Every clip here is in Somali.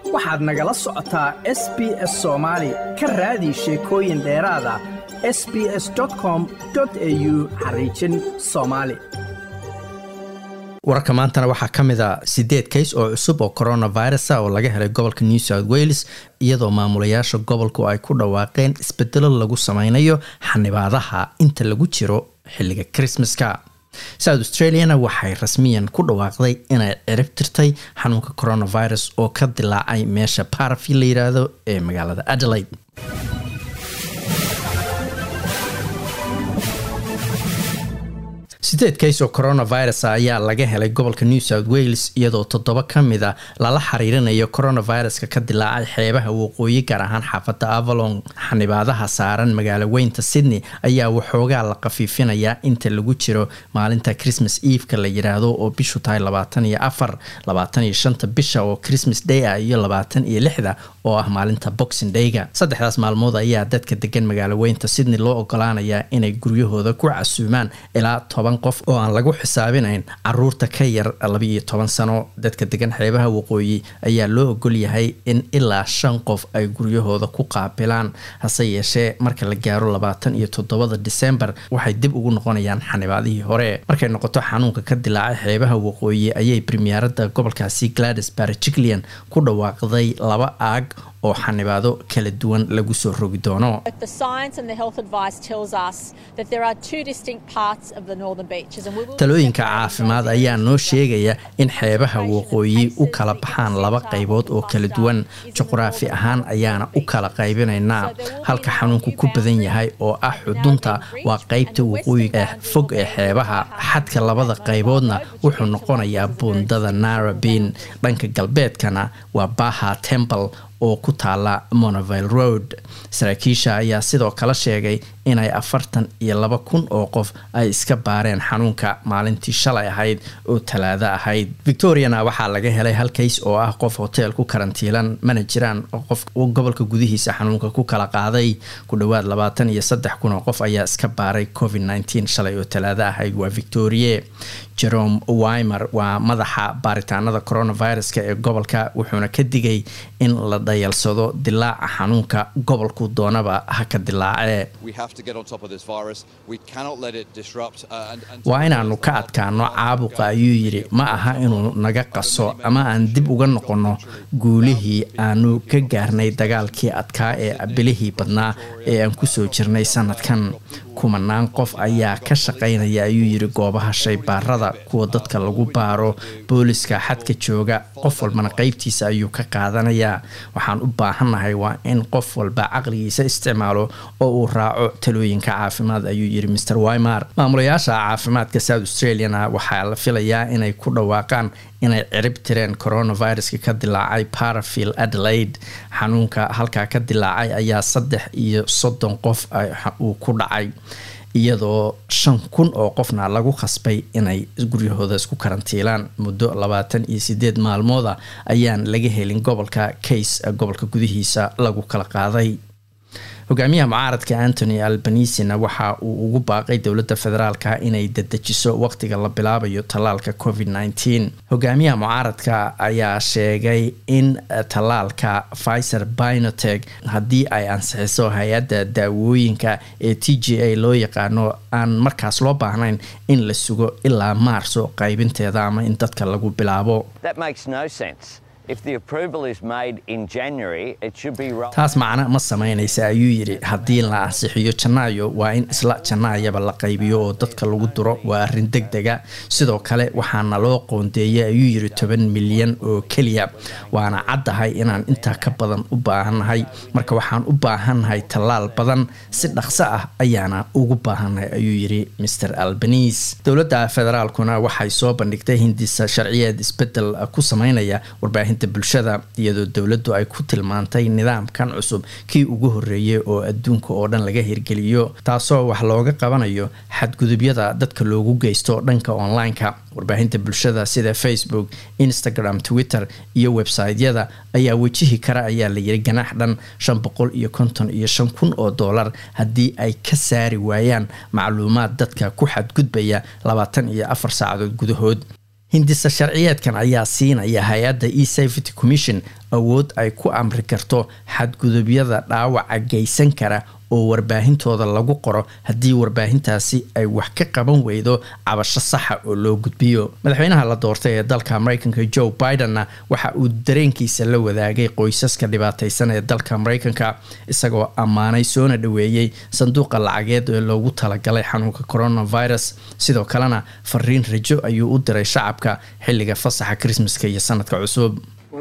waxaad nagala socotaa s b s soomaali ka raadi sheekooyin dheeraada s b s com au xariijin soomaali wararka maantana waxaa ka mid a sideed kays oo cusub oo coronavirus oo laga helay gobolka new south wales iyadoo maamulayaasha gobolku ay ku dhawaaqeen isbedelo lagu sameynayo xanibaadaha inta lagu jiro xilliga christmaska south australiana waxay rasmiyan ku dhawaaqday inay cirib tirtay xanuunka coronavirus oo ka dilaacay meesha parafi la yiraahdo ee magaalada adelaide sideed kays oo coronavirus ayaa laga helay gobolka new south wales iyadoo toddoba ka mid a lala xiriirinayo coronaviruska ka dilaacay xeebaha waqooyi gaar ahaan xaafadda avalon xanibaadaha saaran magaalo weynta sydney ayaa waxoogaa la khafiifinayaa inta lagu jiro maalinta christmas eveka la yiraahdo oo bishu tahay labaatan iyo afar labaatan iyo shanta bisha oo christmas day ah iyo labaatan iyo lixda oo ah maalinta boxing dayga saddexdaas maalmood ayaa dadka degan magaalo weynta sydney loo ogolaanayaa inay guryahooda ku casuumaan ilaa toban qof oo aan lagu xisaabinayn caruurta ka yar labaiyo toban sano dadka degan xeebaha waqooyi ayaa loo ogol yahay in ilaa shan qof ay guryahooda ku qaabilaan hase yeeshee marka la gaaro labaatan iyo toddobada disembar waxay dib ugu noqonayaan xanibaadihii hore markay noqoto xanuunka ka dilaacay xeebaha waqooyi ayay premierada gobolkaasi gladys barjiclian ku dhawaaqday laba aag oo xanibaado kala duwan lagu soo rogi doono talooyinka caafimaad ayaa noo sheegaya in xeebaha waqooyi u kala baxaan laba qaybood oo kala duwan juqraafi ahaan ayaana u kala qaybinaynaa halka xanuunku ku badan yahay oo ah xudunta waa qaybta waqooyiga ee fog ee xeebaha xadka labada qayboodna wuxuu noqonayaa buundada narabin dhanka galbeedkana waa baha temple oo ku taala monoville road saraakiisha ayaa sidoo kale sheegay inay afartan iyo laba kun oo qof ay iska baareen xanuunka maalintii shalay ahayd oo talaado ahayd victoriana waxaa laga helay hal kays oo ah qof hotel ku karantiilan mana jiraan qof gobolka gudihiisa xanuunka ku kala qaaday ku dhowaad labaatan iyo saddex kun oo qof ayaa iska baaray covid nneteen shalay oo talaado ahayd waa victorie jerome wimer waa madaxa baaritaanada coronaviruska ee gobolka wuxuuna ka digay in la dhayalsado dilaaca xanuunka gobolku doonaba ha ka dilaacee waa inaanu ka adkaano caabuqa ayuu yidhi ma aha inuu naga qaso ama aan dib uga noqonno guulihii aanu ka gaarnay dagaalkii adkaa ee abilihii badnaa ee aan kusoo jirnay sanadkan kumanaan qof ayaa ka shaqaynaya ayuu yidhi goobaha shaybaarada kuwa dadka lagu baaro booliska xadka jooga qof walbana qeybtiisa ayuu ka qaadanayaa waxaan u baahannahay waa in qof walba caqligiisa isticmaalo oo uu raaco talooyinka caafimaad ayuu yidhi mr wimer maamulayaasha caafimaadka south australiana waxaa la filayaa inay ku dhawaaqaan inay cirib tireen coronaviruska ka dilaacay parafield adelaide xanuunka halkaa ka dilaacay ayaa saddex iyo soddon qof uu ku dhacay iyadoo shan kun oo qofna lagu khasbay inay guryahooda isku karantiilaan muddo labaatan iyo sideed maalmooda ayaan laga helin gobolka case gobolka gudihiisa lagu kala qaaday hogaamiyaha mucaaradka antony albanisina waxa uu ugu baaqay dowladda federaalka inay dadejiso waqtiga la bilaabayo tallaalka covid nneteen hogaamiyaha mucaaradka ayaa sheegay in tallaalka pfizer binotech haddii ay ansixiso hay-adda daawooyinka ee t g a loo yaqaano aan markaas loo baahnayn in la sugo ilaa maarso qaybinteeda ama in dadka lagu bilaabo taas macno ma sameynaysa ayuu yidhi haddii la ansixiyo janaayo waa in isla janaayaba la qaybiyo oo dadka lagu duro waa arrin deg dega sidoo kale waxaana loo qoondeeyay ayuu yidhi toban milyan oo keliya waana caddahay inaan intaa ka badan u baahannahay marka waxaan u baahannahay tallaal badan si dhaqso ah ayaana ugu baahannahay ayuu yidhi mr albanis dowladda federaalkuna waxay soo bandhigtay hindisa sharciyeed isbedel ku sameynaya warbaahin bulshada iyadoo dowladdu ay ku tilmaantay nidaamkan cusub kii ugu horeeyay oo adduunka oo dhan laga hirgeliyo taasoo wax looga qabanayo xadgudubyada dadka loogu geysto dhanka online-ka warbaahinta bulshada sida facebook instagram twitter iyo website-yada ayaa wejihi kara ayaa la yiri ganaax dhan shan boqol iyo konton iyo shan kun oo dollar haddii ay ka saari waayaan macluumaad dadka ku xadgudbaya labaatan iyo afar saacadood gudahood hindisa sharciyeedkan ayaa siinaya hay-adda e safety commission awood ay ku amri karto xadgudubyada dhaawaca geysan kara oo warbaahintooda lagu qoro haddii warbaahintaasi ay wax ka qaban weydo cabasho saxa oo loo gudbiyo madaxweynaha la doortay ee dalka mareykanka joe bidenna waxa uu dareenkiisa la wadaagay qoysaska dhibaateysan ee dalka mareykanka isagoo ammaanay soona dhaweeyey sanduuqa lacageed ee loogu talagalay xanuunka coronavirus sidoo kalena fariin rajo ayuu u diray shacabka xilliga fasaxa krismaska iyo sanadka cusub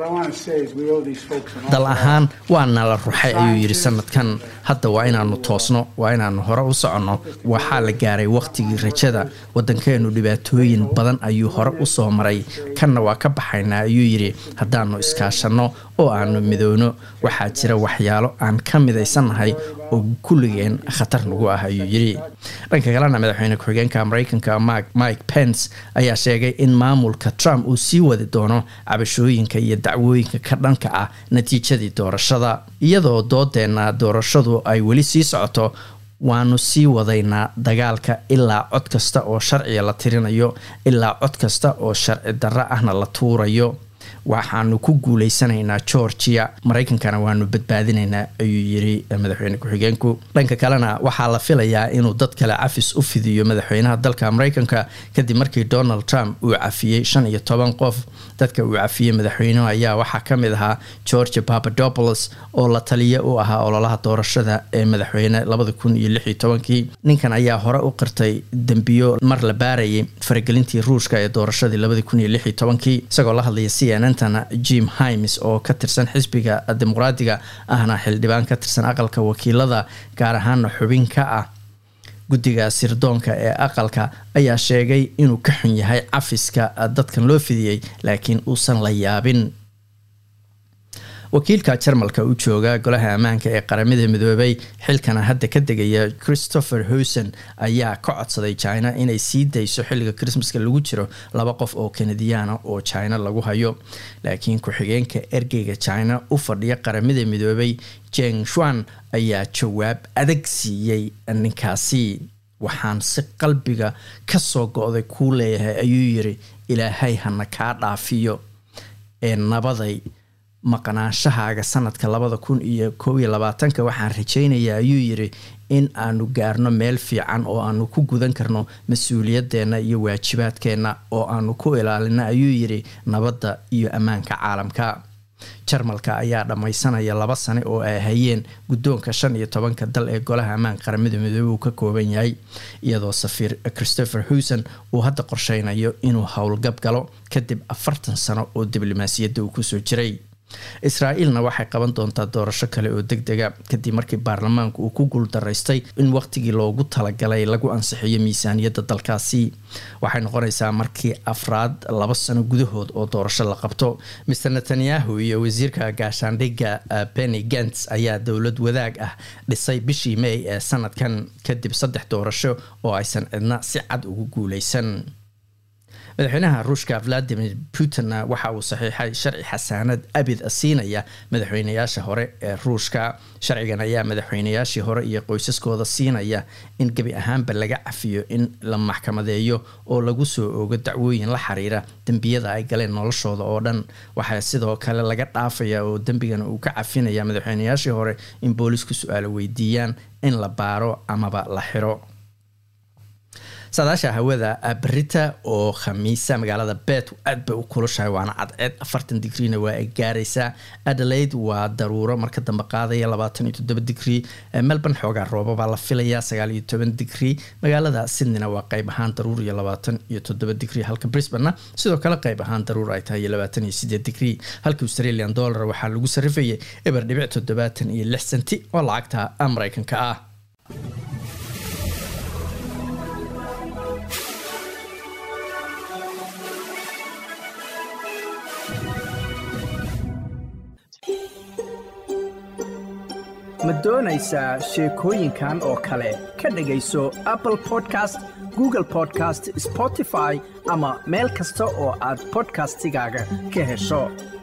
dal ahaan waana la ruxay ayuu yidhi sanadkan hadda waa inaanu toosno waa inaanu hore u soconno waxaa la gaaray wakhtigii rajada waddankeenu dhibaatooyin badan ayuu hore u soo maray kanna waa ka baxaynaa ayuu yidhi haddaanu iskaashanno oo aanu midowno waxaa jira waxyaalo aan ka midaysannahay oo kulligeen khatar nagu ah ayuu yidhi dhanka kalena madaxweyne ku-xigeenka mareykanka mike pence ayaa sheegay in maamulka trump uu sii wadi doono cabashooyinka iyo dacwooyinka ka dhanka ah natiijadii doorashada iyadoo doodeenna doorashadu ay weli sii socoto waanu sii wadaynaa dagaalka ilaa cod kasta oo sharciga la tirinayo ilaa cod kasta oo sharci darro ahna la tuurayo waxaanu ku guuleysanaynaa georgia maraykankana waanu badbaadinaynaa ayuu yiri madaxweyne ku-xigeenku dhanka kalena waxaa la filayaa inuu dad kale cafis u fidiyo madaxweynaha dalka maraykanka kadib markii donald trump uu cafiyey shan iyo toban qof dadka uu cafiyey madaxweynuhu ayaa waxaa ka mid ahaa georgia papadopoulos oo la taliya u ahaa ololaha doorashada ee madaxweyne labada kun iyo lix iyo tobankii ninkan ayaa hore u qirtay dembiyo mar la baarayay faragelintii ruushka ee doorashadii labada kun iyo lix iyo tobankii isagoo la hadlaya c n n tana jim himes oo ka tirsan xisbiga dimuqraadiga ahna xildhibaan ka tirsan aqalka wakiilada gaar ahaana xubin ka ah guddiga sirdoonka ee aqalka ayaa sheegay inuu ka xun yahay cafiska dadkan loo fidiyey laakiin uusan la yaabin wakiilka jarmalka u jooga golaha ammaanka ee qaramada midoobay xilkana hadda ka degaya christopher howson ayaa ka codsaday china inay sii dayso xilliga christmaska lagu jiro laba qof oo kanadiyaana oo china lagu hayo laakiin ku-xigeenka ergeyga china u fadhiya qaramada midoobay jeng shuan ayaa jawaab adag siiyey ninkaasi waxaan si qalbiga kasoo go-day kuu leeyahay ayuu yiri ilaahay hana kaa dhaafiyo ee nabaday maqnaanshahaaga sanadka labada kun iyo koob iyo labaatanka waxaan rajaynayaa ayuu yiri in aanu gaarno meel fiican oo aanu ku gudan karno mas-uuliyadeenna iyo waajibaadkeenna oo aanu ku ilaalino ayuu yiri nabadda iyo ammaanka caalamka jarmalka ayaa dhammaysanaya laba sane oo ay hayeen guddoonka shan iyo tobanka dal ee golaha ammaanka qaramada midoobey uu ka kooban yahay iyadoo safiir christopher howson uu hadda qorsheynayo inuu howlgab galo kadib afartan sano oo diblomaasiyadda uu kusoo jiray israa'iilna waxay qaban doontaa doorasho kale oo deg dega kadib markii baarlamaanku uu ku guuldaraystay in waqtigii loogu talagalay lagu ansixiyo miisaaniyadda dalkaasi waxay noqonaysaa markii afraad laba sano gudahood oo doorasho la qabto mr netanyahu iyo wasiirka gaashaandhigga benny gents ayaa dowlad wadaag ah dhisay bishii may ee sanadkan kadib saddex doorasho oo aysan cidna si cad ugu guuleysan madaxweynaha ruushka valadimir putinna waxa uu saxiixay sharci xasaanad abid siinaya madaxweynayaasha hore ee ruushka sharcigan ayaa madaxweynayaashii hore iyo qoysaskooda siinaya in gebi ahaanba laga cafiyo in la maxkamadeeyo oo lagu soo oogo dacwooyin la xiriira dembiyada ay galeen noloshooda oo dhan waxaa sidoo kale laga dhaafaya oo dembigan uu ka cafinaya madaxweynayaashii hore in boolisku su-aalo weydiiyaan in la baaro amaba la xiro saadaasha hawada berita oo khamiisa magaalada bet aad bay u kulushahay waana cadceed afartan digriina waa ay gaaraysaa adelaide waa daruuro marka dambe qaadaya labaatan iyo toddoba digrii melbourne xoogaa roobabaa la filayaa sagaal iyo toban digrii magaalada sydneyna waa qeyb ahaan daruur iyo labaatan iyo toddoba digrii halka brisbanena sidoo kale qeyb ahaan daruur ay tahay iyo labaatan iyo sideed digrii halka australian dollar waxaa lagu sarifayay eber dhibic toddobaatan iyo lix senti oo lacagta mareykanka ah ma doonaysaa sheekooyinkan oo kale ka dhegayso apple podcast google podcast spotify ama meel kasta oo aad bodkastigaaga ka hesho